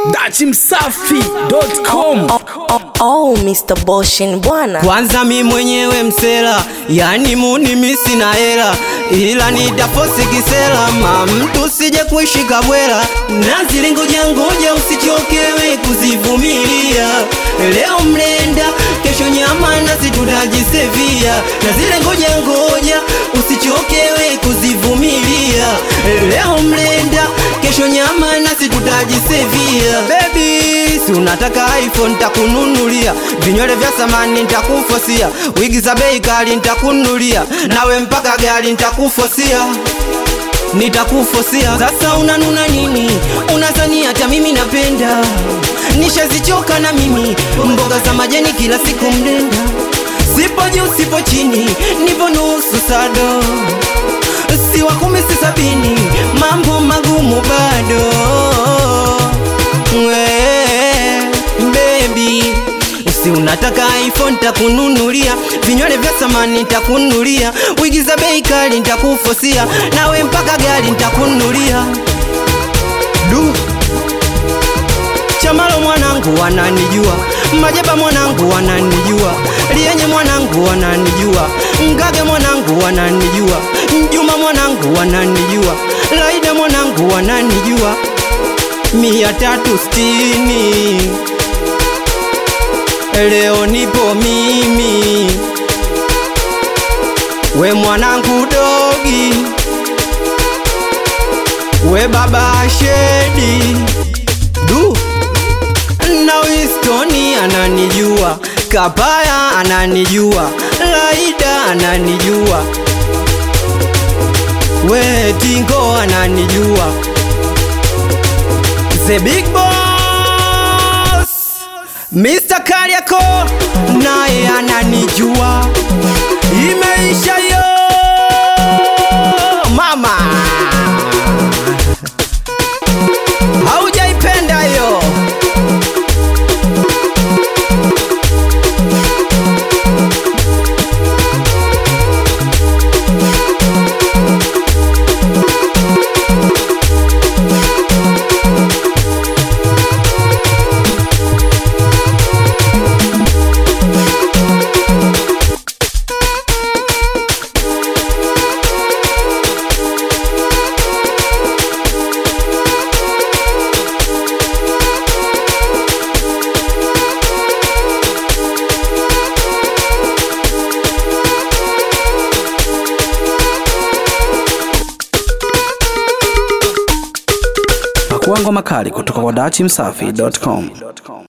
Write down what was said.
dachimsafi.com Oh, Mr. Boshin bwana. kwanza mi mwenyewe msela yani muni mi sina hela ila nitafosi kisela ma mtu sije kuishika bwela na zile ngoja ngoja usichokewe kuzivumilia leo mlenda kesho nyama nasi tutajisevia na zile ngoja ngoja usichokewe kuzivumilia leo mlenda kesho nyama nasi tutajisevia bebi si unataka iphone ntakununulia vinywele vya samani ntakufosia wigi za bei kali ntakununulia nawe mpaka gari ntakufosia nitakufosia sasa unanuna nini unazani hata mimi napenda nishazichoka na mimi mboga za majani kila siku mlenda sipo juu sipo chini nipo nusu sado si wa kumi si sabini mambo magumu bado Wee, baby si unataka iphone takununulia vinywele vya samani takununulia wigi za bei kali ntakufosia nawe mpaka gari ntakununulia du chamalo mwanangu wananijua majaba mwanangu wananijua lienye mwanangu wananijua ngage mwanangu wananijua njuma mwanangu wananijua laida mwanangu wananijua mia tatu stini leo nipo mimi we mwanangu dogi we baba shedi du na wistoni ananijua kapaya ananijua laida ananijua we tingo ananijua the big boss Mr. Kariako naye ananijua imeisha yo mama haujaipenda yo pakuangwa makali kutoka kwa dachimsafi.com